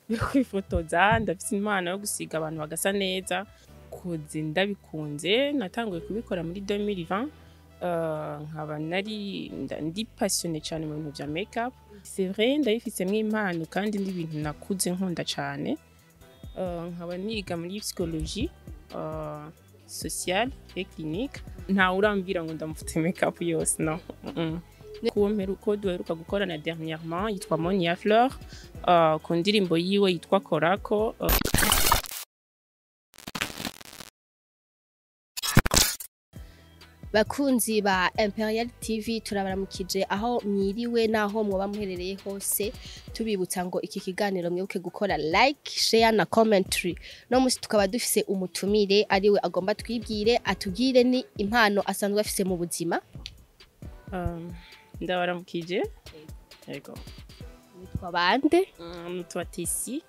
yo kwifotoza ndafise impano yo gusiga abantu bagasa neza kuzi ndabikunze natanguye kubikora muri 2020 Uh, nkaba nari nda- ndi passionné cyane mu bintu bya makeup c'est vrai ndabifisemo impano kandi ndi ibintu nakuze nkunda cyane Uh, nkaba niga muri psychologie uh, sociale et clinique ntawe urambwira ngo ndamufite makeup yose no mm -mm. kuwo mperuko duheruka gukorana dernièrement yitwa Monia Fleur uh, ku ndirimbo yiwe yitwa Korako uh, bakunzi ba Imperial TV turabaramukije aho mwiriwe naho mwoba muherereye hose tubibutsa ngo iki kiganiro mwibuke gukora like share na commentary no musi tukaba dufise umutumire ariwe agomba twibwire atubwire ni impano asanzwe afise mu buzima um, ndabaramukije yego witwa bande Mm, nitwa Tesi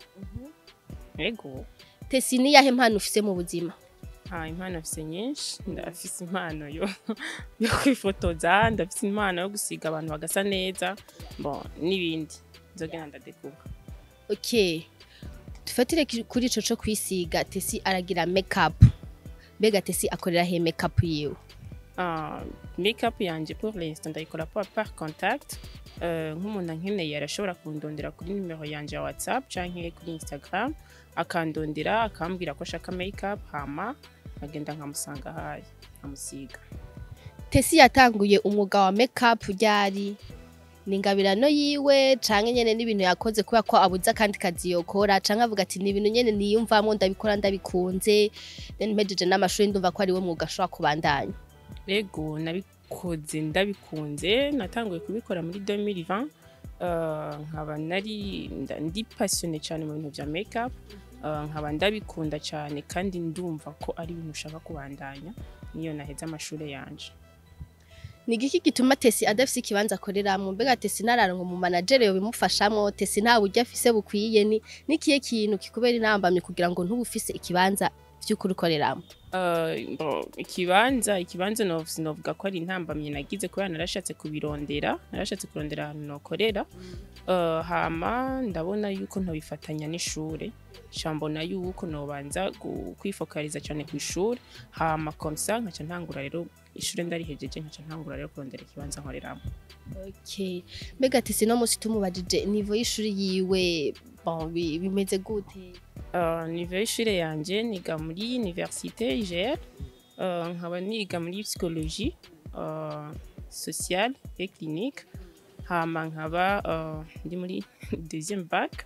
yego Tesi ni yahe mpano ufise mu buzima Ah, impano afise nyinshi ndafise impano yo yo kwifotoza ndafise impano yo gusiga abantu bagasa neza bon n'ibindi nzogenda ndadekuka okay dufatire ki- kuri ico co kwisiga Tesi aragira makeup mbega Tesi akorera he makeup yiwe Ah, makeup yanje pour l'instant ndayikora par, par contact Euh, nk'umuntu ankeneye arashobora kundondera kuri nimero yanje ya whatsapp canke kuri instagram akandondera akambwira ko ashaka makeup hama nkagenda nkamusanga hayi nkamusiga Tesi yatanguye umwuga wa makeup ryari ni ingabirano yiwe canke nyene n'ibintu yakoze kubera ko abuze akandi kazi yokora canke avuga ati ni ibintu nyene niyumvamo ndabikora ndabikunze then mpejeje n'amashuri ndumva ko ari we mwuga ashobora kubandanya Ego nabikoze ndabikunze natanguye kubikora muri 2020 uh, nkaba nari nda- ndi passionné cyane mu bintu bya makeup uh, nkaba ndabikunda cyane kandi ndumva ko ari ibintu ushaka kubandanya niyo naheze amashuri yanje ni igiki gituma Tesi adafise ikibanza akoreramwo mbega Tesi nararonka mu manager yo bimufashamwo Tesi nta buryo afise bukwiye ni nikiye kintu kikubera intambamye kugira ngo ntube ufise ikibanza vy'ukuri ukoreramwo Uh, bon, ikibanza ikibanza no- sinovuga ko ari intambamye nagize kubera narashatse kubirondera narashatse kurondera ahantu nokorera uh, hama ndabona yuko ntobifatanya n'ishure sha mbona yuko nobanza gu- kwifokaliza cyane ku ishure hama komsa nkaca ntangura rero ishure ndarihejeje nkaca ntangura rero kurondera ikibanza nkoreramo okay mbega Tesi no musi tumubajije nivo y'ishuri yiwe bon bi- bimeze gute uh, nive y'ishure yanje niga muri université IGR uh, nkaba niga muri psychologie uh, sociale et clinique hama nkaba uh, ndi muri deuxième bac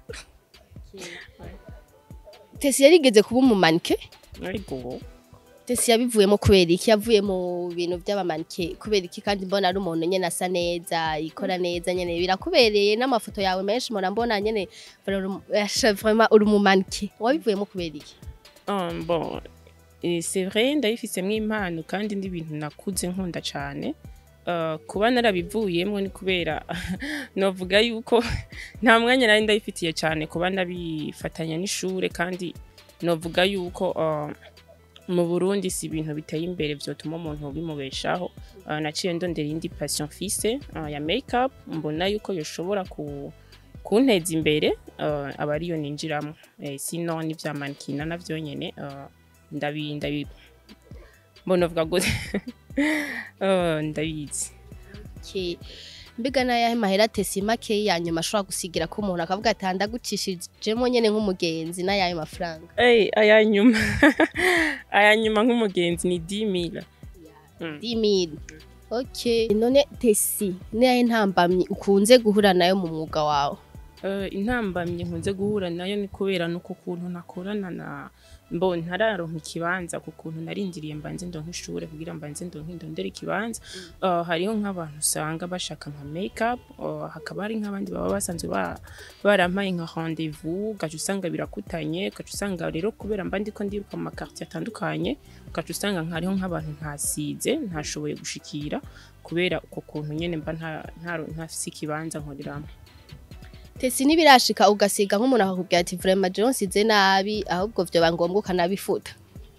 Tesi yarigeze kuba umumanike ariko Tesi yabivuyemo kubera iki yavuye mu bintu by'abamanike kubera iki kandi mbona ari umuntu nyene asa neza ikora neza nyene birakubereye n'amafoto yawe menshi mpora mbona nyene vraiment uri umumanike wabivuyemo kubera iki um, bon eh, c'est vrai ndabifisemo impano kandi ndi ibintu nakuze nkunda cyane uh, kuba narabivuyemo ni kubera novuga yuko nta mwanya nari ndabifitiye cyane kuba ndabifatanya n'ishure kandi novuga yuko uh, mu Burundi si ibintu biteye imbere vyotuma umuntu bimubeshaho uh, naciye ndondera indi passion fise uh, ya makeup mbona yuko yoshobora ku kunteza imbere uh, aba ariyo ninjiramo eh, sino n'ivya mankina navyo nyene uh, ndabi ndabi mbona vuga gute uh, ndabizi Okay. mbega nayahe mahera Tesi make ya nyuma ashobora gusigira ko umuntu akavuga ati ndagucishijemo nyene nk'umugenzi n'ayahe mafaranga Ey, aya nyuma aya nyuma nk'umugenzi ni 10000 Mm. 10000 okay none Tesi n'ayahe ntambamyi ukunze guhura nayo mu mwuga wawe Uh, intambamye nkunze guhura nayo ni kubera nuko kuntu nakorana na mbo ntararonka ikibanza ku kuntu narindiriye mbanze ndonka ishure kugira mbanze ndonka indondera ikibanza uh, hariho nk'abantu usanga bashaka nka makeup uh, hakaba hari nk'abandi baba basanzwe ba, barampaye nka rendez-vous ugaca usanga birakutanye ugaca usanga rero kubera mba ndiko ndiruka mu makartier atandukanye ugaca usanga hariho nk'abantu ntasize ntashoboye gushikira kubera uko kuntu nyene mba nta- ntaro- ntafise ikibanza nkoreramo Tesi nibirashika ugasiga nk'umuntu akakubwira ati vraiment je nsize nabi ahubwo vyoba ngombwa ukanabifuta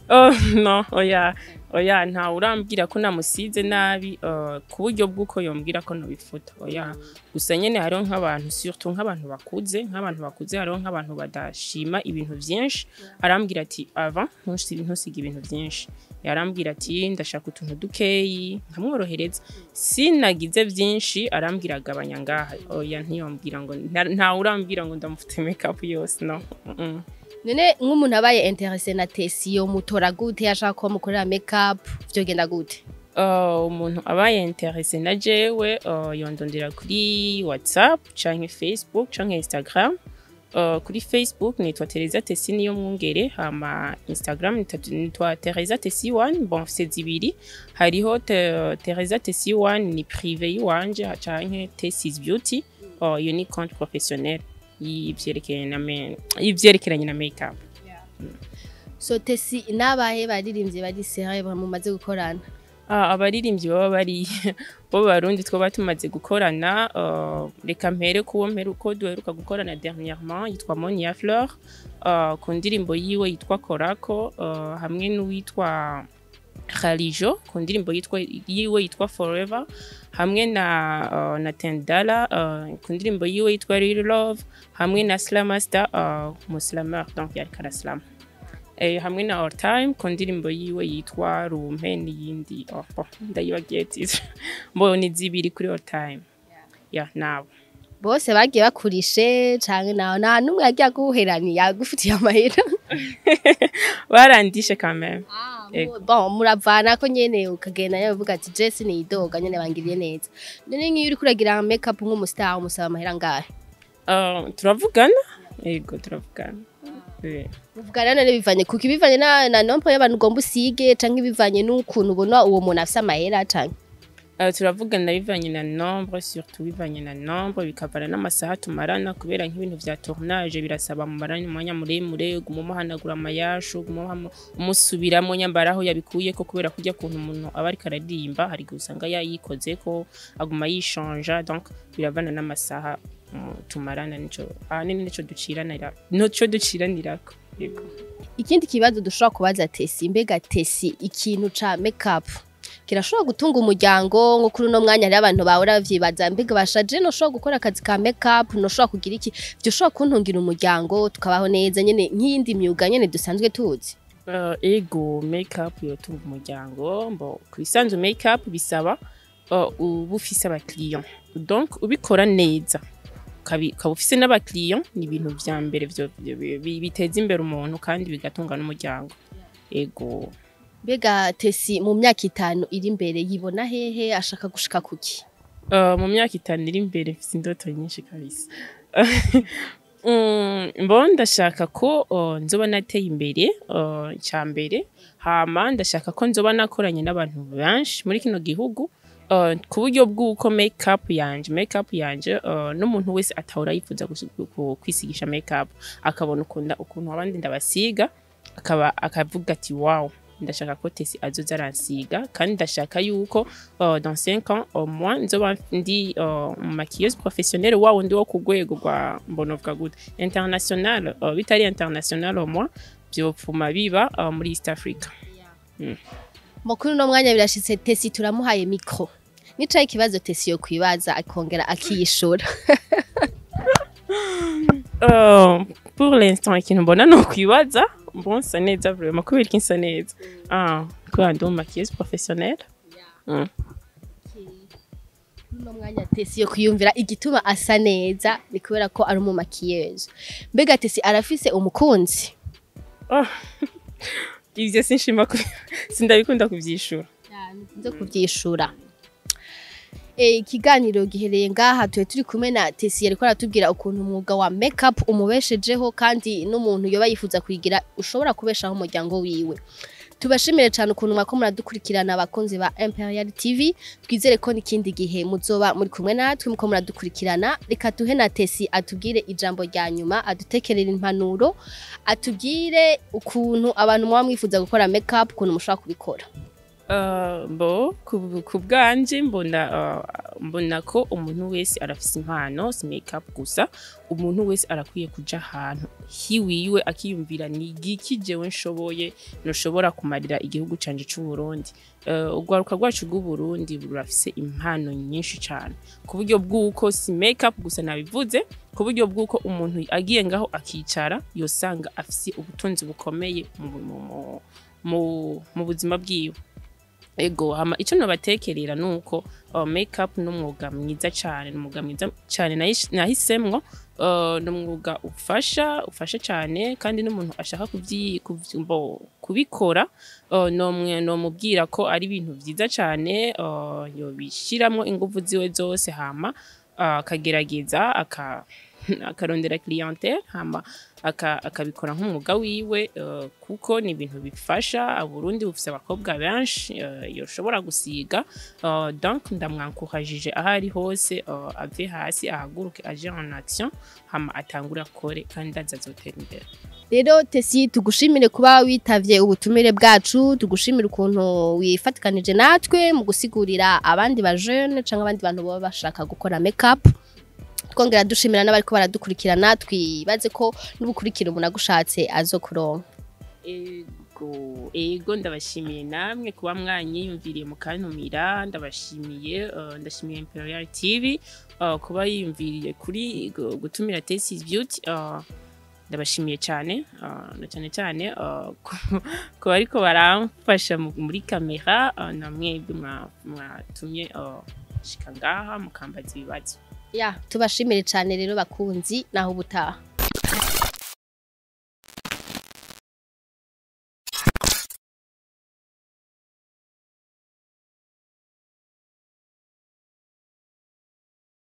Oh, no oya oya nta urambwira ko namusize nabi uh, ku buryo bw'uko yombwira ko ntubifuta oya gusa nyene hariho nk'abantu surtout nk'abantu bakuze nk'abantu bakuze hariho nk'abantu badashima ibintu vyinshi arambwira ati ava ntusige ntusige ibintu vyinshi yarambwira ati ndashaka utuntu dukeyi nkamworohereza sinagize vyinshi arambwira agabanya ngaha oya ntiyombwira ngo nta nta urambwira ngo ndamufite makeup yose no mm -mm. none nk'umuntu abaye interese na tesi yo mutora gute yashaka ko mukorera makeup vyogenda gute Uh, umuntu abaye interese na jewe uh, yondondera kuri whatsapp canke facebook canke instagram uh, kuri facebook nitwa teresa tesi niyo mwungere hama instagram nitwa- nitwa teresa tesi one bon se zibiri hariho te, teresa tesi one ni prive yiwanje canke tesis beauty uh, iyo ni compte professionnel y'ivyerekeranye na me- y'ivyerekeranye na makeup so tesi n'abahe baririmbyi bari celebre mumaze gukorana Ah, abaririmbyi baba bari bo barundi twaba tumaze gukorana uh, reka mpere kuwo mpere uko duheruka gukorana dernièrement yitwa Monia Fleur uh, ku ndirimbo yiwe yitwa Korako uh, hamwe n'uwitwa Khalijo ku ndirimbo yitwa yiwe yitwa Forever hamwe na uh, na Tendala uh, ku ndirimbo yiwe yitwa Real Love hamwe na Slamaster uh, Muslameur donc yari karaslam eh, hamwe na All Time ku ndirimbo yiwe yitwa Rumpe n'iyindi oh, oh, ndayibagiye titre mbo ni zibiri kuri All Time ya nabo bose bagiye bakurishe canke nawe nta n'umwe yagiye aguherani yagufitiye amahera barandishe quand même Ego. bon muravana ko nyene ukagenda nawe uvuga ati Jesse ni idoga nyene bangiriye neza none nk'iyo uri kuragira makeup nk'umustar umusaba amahera ngahe uh, turavugana yego turavugana Eh. muvugana none bivanye kuko ibivanye na, na nompo y'abantu ugomba usige canke bivanye n'ukuntu ubona uwo muntu afise amahera canke Uh, turavugana bivanye na nombre surtout bivanye na nombre bikavana n'amasaha tumarana kubera nk'ibintu vya tournage birasaba mu maranya umwanya muremure guma umuhanagura amayashu guma umuhamu- umusubiramwo nyambara aho yabikuye ko kubera kurya kuntu umuntu aba ariko araririmba hari igihe usanga yayikoze ko aguma yishanja donc biravana n'amasaha mm, tumarana nico ahanini nico duciranira nico duciranirako yego ikindi kibazo dushobora kubaza tesi mbega tesi ikintu ca makeup kirashobora gutunga umuryango nko kuri uno mwanya hariho abantu bahora bavyibaza mbega bashaje noshobora gukora akazi ka makeup noshobora kugira iki vyo ushobora kuntungira umuryango tukabaho neza nyene nk'iyindi myuga nyene dusanzwe tuzi Uh, ego makeup yotunga umuryango mbo kwisanzu makeup bisaba uh, uba ufise abakiriya donc ubikora neza ukabi- ukaba ufise n'abakiriya ni ibintu vya mbere vyo- vyo- bi- biteza imbere umuntu kandi bigatunga n'umuryango ego mbega tesi mu myaka itanu iri imbere yibona hehe ashaka gushika kuki Uh, mu myaka itanu iri imbere mfise indoto nyinshi kabisa Mm, mbo ndashaka ko uh, nzoba nateye imbere uh, icya mbere hama ndashaka ko nzoba nakoranye n'abantu benshi muri kino gihugu uh, ku buryo bw'uko makeup yanje makeup yanje uh, n'umuntu wese atahora yifuza gusi- ku- kwisigisha makeup akabona ukunda ukuntu abandi ndabasiga akaba akavuga ati wow ndashaka ko Tesi azoza aransiga kandi ndashaka yuko uh, dans 5 ans au moins nzoba ndi uh, maquilleuse professionnelle wa wundi wo ku rwego rwa mbonovuga gute international uh, bitari international au moins vyopfuma biba uh, muri East Africa mu kuri uno mwanya birashitse tesi turamuhaye mikro nicaye ikibazo tesi yo kwibaza akongera akiyishura uh, pour l'instant ikintu mbona no kwibaza bon sa neza vraiment kubera iki nsa neza ah kubera ndi maquilleuse professionnelle mm. uno mwanya tesi yo kwiyumvira igituma asa neza ni kubera ko ari umumakiyeje mbega tesi arafise umukunzi oh. ivyo sinshima ku- sindabikunda kuvyishura nzo kuvyishura Eh, ikiganiro gihereye ngaha tuwe turi kumwe na tesi yariko aratubwira ukuntu umwuga wa makeup umubeshejeho kandi n'umuntu yoba yifuza kuyigira ushobora kubeshaho umuryango wiwe tubashimire cyane ukuntu mwako muradukurikirana abakunzi ba Imperial TV twizere ko n'ikindi gihe muzoba muri kumwe natwe muko muradukurikirana reka duhe na Tesi atubwire ijambo rya nyuma adutekerera impanuro atubwire ukuntu abantu muba mwifuza gukora makeup ukuntu mushobora kubikora Uh, bo ku ku bwanje mbona uh, mbona ko umuntu wese arafise impano si makeup gusa umuntu wese arakwiye kuja ahantu hiwiwe akiyumvira ni igiki jewe nshoboye noshobora kumarira igihugu canje c'u Burundi uh, urwaruka rwacu rw'u Burundi rurafise impano nyinshi cane ku buryo bw'uko si makeup gusa nabivuze ku buryo bw'uko umuntu agiye ngaho akicara yosanga afise ubutunzi bukomeye mu, mu, mu, mu, mu buzima bwiwe ego hama icyo nabatekerera ni uko uh, makeup ni umwuga mwiza cyane ni umwuga mwiza cyane nahish- nahisemwo uh, ni umwuga ufasha ufasha cyane kandi n'umuntu ashaka kubyi- kubyi- bo- kubikora uh, nomwe nomubwira ko ari ibintu byiza cyane uh, yobishyiramo ingufu ziwe zose hama uh, akagerageza aka akarondera clientele hama aka- akabikora nk'umwuga wiwe uh, kuko ni ibintu bifasha Burundi bufise abakobwa benshi uh, yoshobora gusiga uh, donc ndamwankurajije aho ari hose uh, ave hasi ahaguruke aje en action hama atangure akore kandi aza azotera imbere rero tesi tugushimire kuba witavye ubutumire bwacu tugushimire ukuntu wifatikanije natwe mu gusigurira abandi ba jeune cyangwa abandi bantu baba bashaka gukora makeup twongera dushimira n'abariko baradukurikirana twibaze ko n'ubukurikira umuntu agushatse azokuronka ego ego ndabashimiye namwe kuba mwanyiyumviriye mukantumira ndabashimiye uh, ndashimiye imperial tv uh, kuba yiyumviriye kuri gu- gutumira tesis beauty uh, ndabashimiye cyane uh, na cyane cyane uh, ku- ku bariko baramfasha mu- muri kamera uh, na mwebwe mwa- mwatumye uh, shika ngaha mukambaza ibibazo ya tubashimire cyane rero bakunzi naho ubutaha